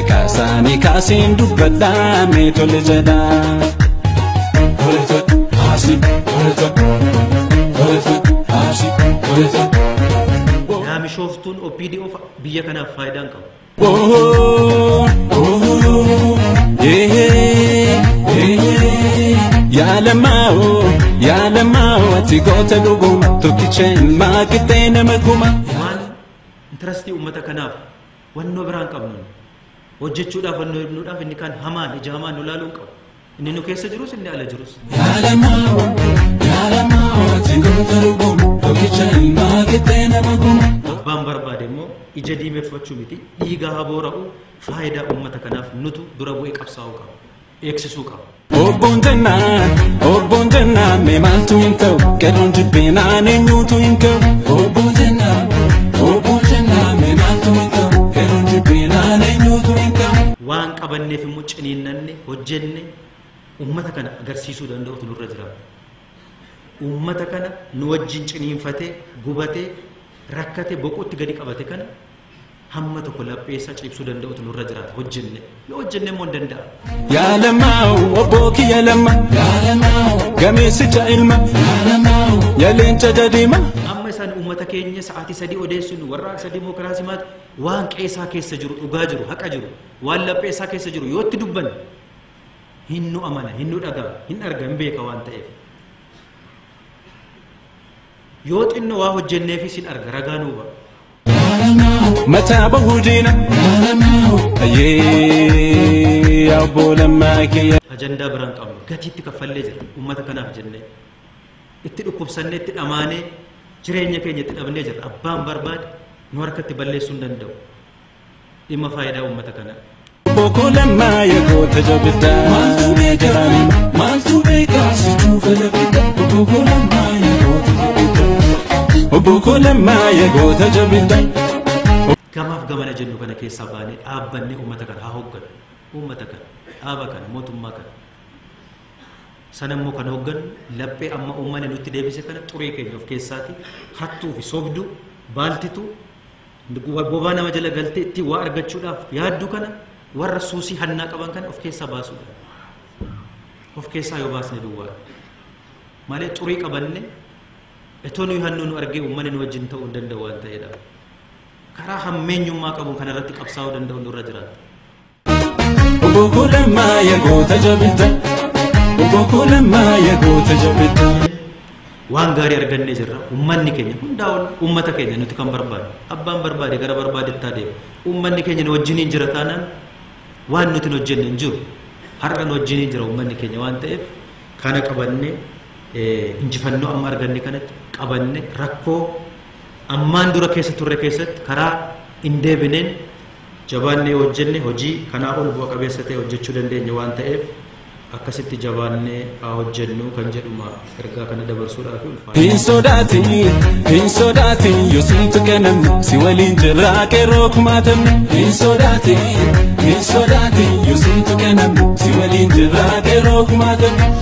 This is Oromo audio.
maqaa isaanii kaasiin dubbadhaa mee tole jedhaa. Tole tole haasi tole tole tole tole haasi tole tole. Yaamishooftuun OPDO biyya kanaaf faayidaa hin qabu. Oh, oh, yeah, yeah. Yaalamao, yaalamao, ati goota dhuguma tokkicha ilmaa qixxee nama kuma. Waan intarastii uummata kanaaf wannoo biraan qabnu hojjechuudhaaf wannoo ibnuudhaaf inni kaan hamaan ija hamaan nu laaluu hin qabu. Inni nu keessa jirus inni ala jirus. Yaalamao, yaalamao, ati goota dhuguma tokkicha ilmaa qixxee nama kuma. Abbaan barbaade immoo ija diimeffachuu miti dhiiga haboora'u faayidaa uummata kanaaf nutu dura bu'ee qabsaa'uu qaba. Eegsisuu qaba. Obboon jennaan, obboon jennaan, mee maaltu hin ta'u? Qeerroon jibbinaan eenyuutu hin ta'u? Obboon jennaan, obboon jennaan, mee maaltu hin ta'u? Qeerroon jibbinaan eenyuutu hin ta'u? Waan qabanneef immoo ciniinnanne hojjenne uummata kana agarsiisuu danda'utu nurra jiraata. Uummata kana nu wajjin ciniinfatee gubatee rakkate boqotti gadi qabate kana hamma tokko lapheessaa ciibsuu danda'utu nurra jiraata hojjenne yoo hojjenne immoo hin danda'a. Yaalamaa'u, obboo kiyya lamma. Yaalamaa'u, gameessicha ilma. Yaalamaa'u, yaaleencha jadiima. Amma isaan uummata keenya sa'aatii sadii odeessuun warraaqsa dimookiraasii maati waan qeesaa keessa jiru dhugaa jiru haqa jiru waan lapheessaa keessa jiru yoo itti dubban hin nu amana hin nu dhagaa hin arga hin beeka waan ta'eef. Yoo xinno waa hojjenneefis hin arga ragaa nuu ba'a. Mataa bahuu diina. Yaalamaa'u, ayyee abboo lammaa kiyya. ajandaa biraan qabnu gatiitti kaffallee jira uummata kanaaf jennee itti dhukkubsannee itti dhamaanee jireenya keenya itti dhabnee jira abbaan barbaade nu harkatti balleessuu hin danda'u dhimma faayidaa uummata kanaa. Bokkoo lammaa yagoota jabiddaa. Maaltu beekaa? Maaltu beekaa? Situu fedha fidda. Bokkoo lammaa yagoota jabiddaa. Bokkoo lammaa yagoota jabiddaa. Gamaaf gamana jennu kana keessaa baanee dhaabbannee uummata kana haa hoogganu uummata kana dhaaba kana mootummaa kana. Sana immoo kan hoogganu laphee amma uummanni nutti deebise kana xuree keenya of keessaati hattuu fi sobduu baaltituu bobaa nama jala galtee itti waa argachuudhaaf yaaddu kana warra suusii hannaa qaban kana of keessaa baasuudha. Of keessaa yoo baasne duwwaa malee xurii qabanne itoo nuyi hannuu nu argee uummanni nu wajjin ta'uu hin danda'u waan ta'eedha. Karaa hammeenyummaa qabuun kanarratti qabsaa'uu danda'u nurra jiraata. Bokkoo lammaa yagoota jabiddaa. Bokkoo lammaa yagoota jabiddaa. waan gaarii argannee jirra ummanni keenya hundaa ol ummata keenya nuti kan barbaadu abbaan barbaade gara barbaadetti adeema ummanni keenya nu wajjiniin jira taanaan waan nuti hin hojjenne hin jiru har'a nu wajjiniin jira ummanni keenya waan ta'eef kana qabanne injifannoo amma arganne kanatti qabanne rakkoo ammaan dura keessa turre keessatti karaa hin deebineen jabaannee hojjenne hojii kanaa ol bu'a qabeessa ta'e hojjechuu dandeenya waan ta'eef akkasitti jabaannee haa hojjennu kan jedhuma ergaa kana dabarsuudhaaf ulfaata. Hin sodaatin, hin sodaatin, yoo sitti kennamu si waliin jirraa qeerroo kumaatamne. Hin sodaatin, hin sodaatin, yoo sitti kennamu si waliin jirraa qeerroo kumaatamne.